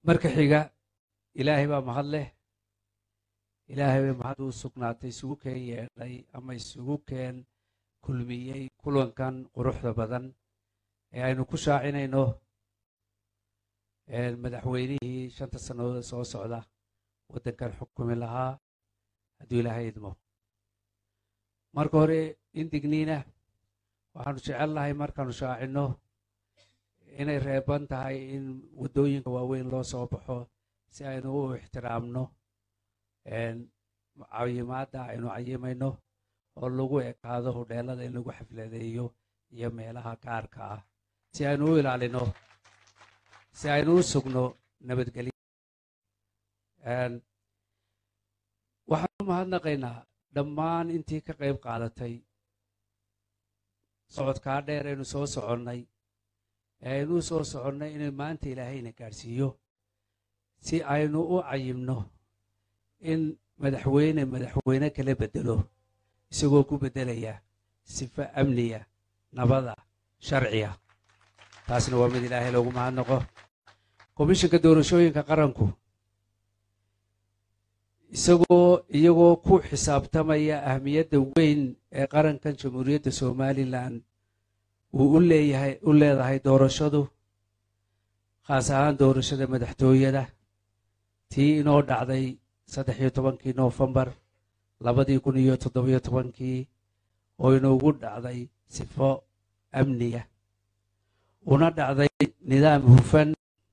marka xiga ilaahay baa mahad leh ilaahay bay mahad u sugnaatay isugu keen yeedhay ama isugu keen kulmiyey kulankan quruxda badan ee aynu ku shaacinayno madaxweynihii shanta sannadood soo socda waddankan xukumi lahaa hadduu ilaahay idmo marka hore indigniina waxaanu jecel lahay markaanu shaacinno inay reeban tahay in waddooyinka waaweyn loo soo baxo si aynu u ixtiraamno cayimaadda aynu cayimayno oo lagu ekaado hudheelada in lagu xafladeeyo iyo meelaha gaarka ah si aynu u ilaalino si aynu u sugno nabadgelyo waxaan u mahadnaqaynaa dhammaan intii ka qayb qaadatay socodkaa dheer aynu soo soconnay ee aynu u soo soconnay inuu maanta ilaahayna gaadhsiiyo si aynu u cayimno in madaxweyne madaxweyne kala beddelo isagoo ku beddelaya sifo amniya nabada sharciya taasna waa mid ilaahay loogu mahadnaqo komishinka doorashooyinka qaranku isagoo iyagoo ku xisaabtamaya ahmiyadda weyn ee qarankan jamhuuriyadda somalilan uu u leeyahay u leedahay doorashadu khaas ahaan doorashada madaxtooyada tii inoo dhacday saddex iyo tobankii noofembar labadii kun iyo toddobiyo tobankii oo inoogu dhacday sifo amniya una dhacday nidaam hufan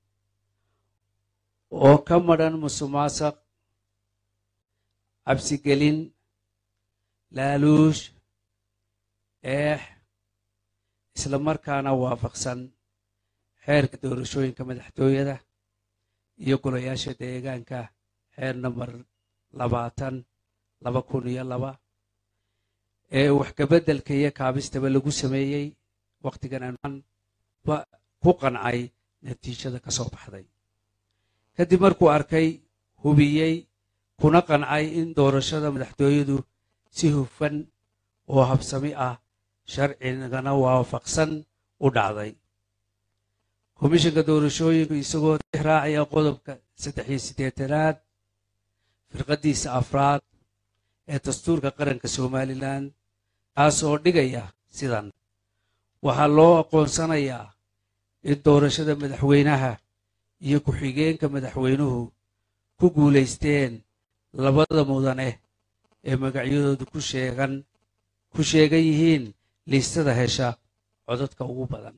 oo ka madhan musuqmaasuq cabsigelin laaluush eex isla markaana waafaqsan xeerka doorashooyinka madaxtooyada iyo golayaasha deegaanka xeer namber labaatan laba kun iyo laba ee wax kabeddelka iyo kaabistaba lagu sameeyey wakhtigan aan ku qancay natiijada ka soo baxday kadib markuu arkay hubiyey kuna qancay in doorashada madaxtooyadu si hufan oo habsami ah sharcigana waafaqsan u dhacday komishinka doorashooyinku isagoo raacaya qodobka saddex iyo siddeetanaad firqaddiisa afraad ee dastuurka qaranka somalilan kaasoo dhigaya sidan waxaa loo aqoonsanayaa in doorashada madaxweynaha iyo ku-xigeenka madaxweynuhu ku guulaysteen labada mudane ee magacyadoodu ku sheegan ku sheegan yihiin liistada hesha codadka ugu badan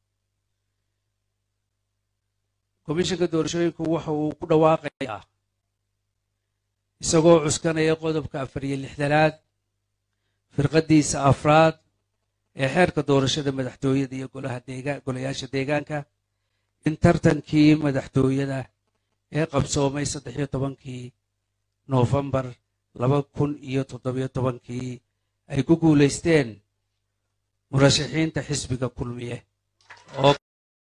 komishinka doorashooyinku waxa uu ku dhawaaqayaa isagoo cuskanaya qodobka afar iyo lixdanaad firqaddiisa afraad ee xeerka doorashada madaxtooyada iyo golaha deegaan golayaasha deegaanka in tartankii madaxtooyada ee qabsoomay saddex iyo tobankii noofembar laba kun iyo toddobiyo tobankii ay ku guulaysteen murashaxiinta xisbiga kulmiye oo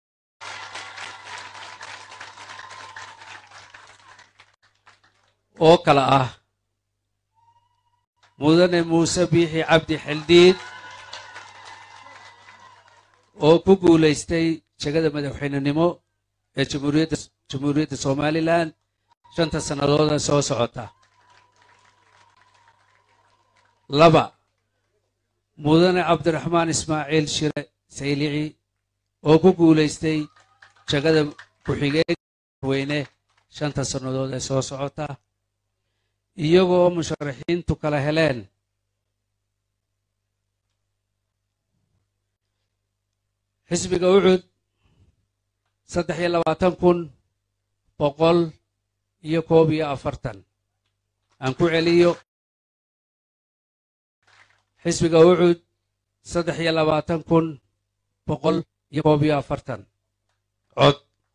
oo kale ah mudane muuse biixi cabdi xildhiid oo ku guulaystay jegada madaxweynenimo ee jamhuuriyadda jamhuuriyadda somalilan shanta sannadooda soo socota laba mudane cabdiraxmaan ismaaciil shire saylici oo ku guulaystay jegada ku-xigeenka madaxweyne shanta sannadood ee soo socota iyagoo musharaxiintu kala heleen xisbiga ucud saddex iyo labaatan kun boqol iyo koob iyo afartan aan ku celiyo xisbiga ucud saddex iyo labaatan kun boqol iyo koob iyo afartan cod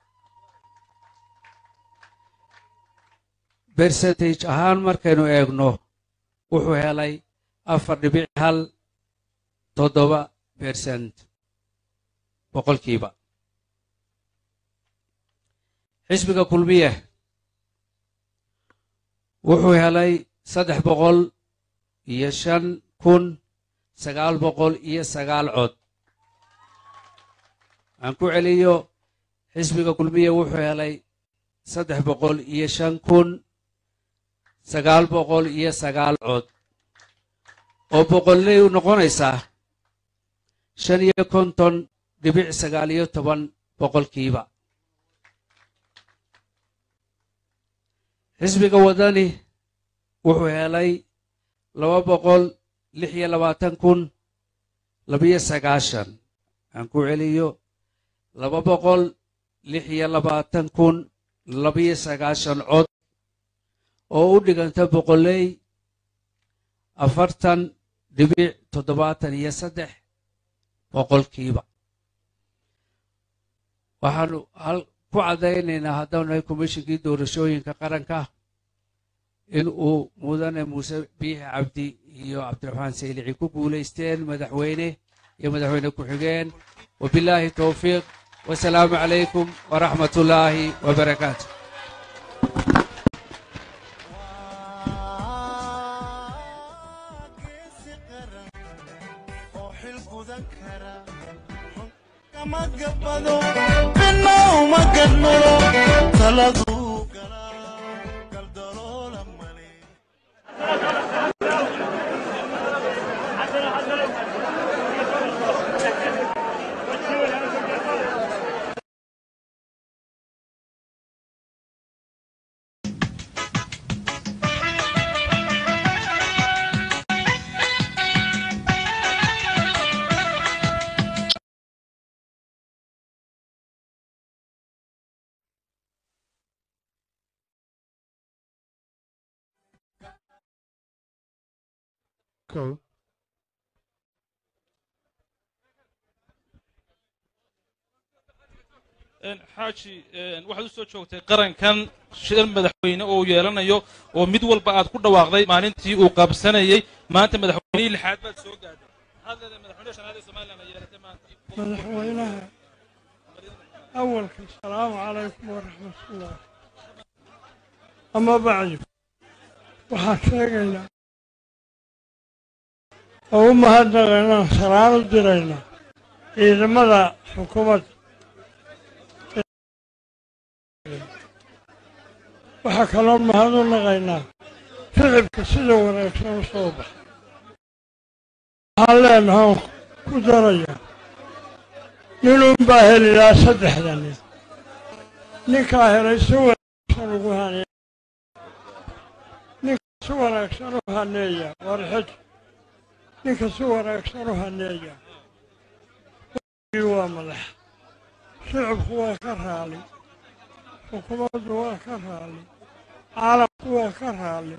bersentage ahaan markaynu eegno wuxuu helay afar dhibic hal toddoba bersent boqolkiiba xisbiga kulmiye wuxuu helay saddex boqol iyo shan kun sagaal boqol iyo sagaal cod aan ku celiyo xisbiga kulmiye wuxuu helay saddex boqol iyo shan kun sagaal boqol iyo sagaal cod oo boqolley u noqonaysaa shan iyo konton dhibic sagaal iyo toban boqolkiiba xisbiga waddani wuxuu helay laba boqol lix iyo labaatan kun labiyo sagaashan aan ku celiyo laba boqol lix iyo labaatan kun labiyo sagaashan cod oo u dhiganta boqolley afartan dhibic toddobaatan iyo saddex boqolkiiba waxaanu ku caddaynaynaa haddaanu nahay komishinkii doorashooyinka qaranka in uu mudane muuse biixi cabdi iyo cabdiraxmaan saylici ku guulaysteen madaxweyne iyo madaxweyne ku-xigeen wabilaahi towfiiq wasalaamu calaykum waraxmat ullaahi wabarakaatu Go. xaaji waxaad u soo joogtay qarankan shir madaxweyne oo yeelanayo oo mid walba aad ku dhawaaqday maalintii uu qabsanayey maanta madaxweynihii lixaad baad soo gaadhay maxaad leedahay madaxweyne shanaad ee somaliland ay yeelatay maanta madaxweynaha awalka asalaamu calaykum waraxmatullah ama bacdi waxaan sheegaynaa oo u mahadnaqaynaan salaan u diraynaa ciidamada xukuumadda waxaa kaloo mahad u naqaynaa ficibka sida wanaagsan u soo baxa waxaan leenahay oon ku darayaa ninuunbaa heli lahaa saddexda nin ninkaa helay si wanaagsan ugu haneeya ninka si wanaagsan u haneeya warxij ninka si wanaagsan u haneeya waa madax shicibku waa ka raali xukuumaddu waa ka raali caalamku waa ka raali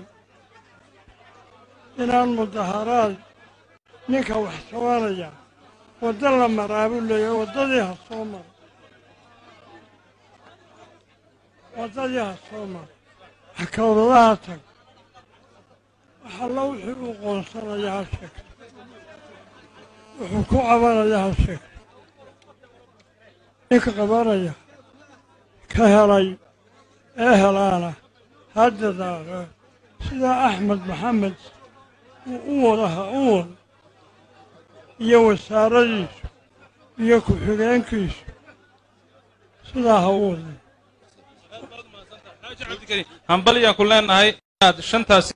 inaan mudaharaad ninka wax sabanaya waddo la maraa buu leeyahay waddadii ha soo maro waddadii ha soo maro xakawdadaha tag waxalla wixii uu qoonsanaya ha sheegto wuxuu ku cabanaya ha sheegto ninka qabanaya ka helay ee helaana ha dadaalo sidaa axmed maxamed uu u wadaha u wado iyo wasaaradiisu iyo ku-xigeenkiisu sidaa ha u waday xaaji cabdikariim hambalyaan ku leenahay inaad shantaasi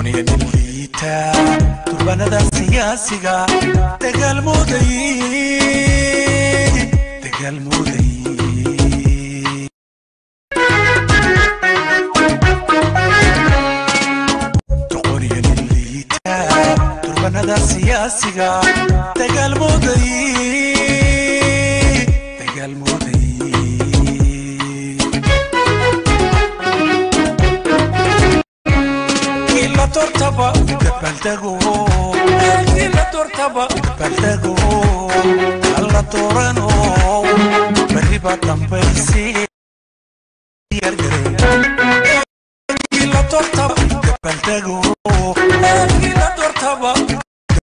doqoniya nin liita durbanada siyaasiga dagaalmooday dagaalmooday doqoniya nin liita durbanada siyaasiga dagaalmooday dagaalmooday la tortaba dabaldago la tortaba dabaldago alla doorano bariba dambaysi yargare la tortaba dabaldago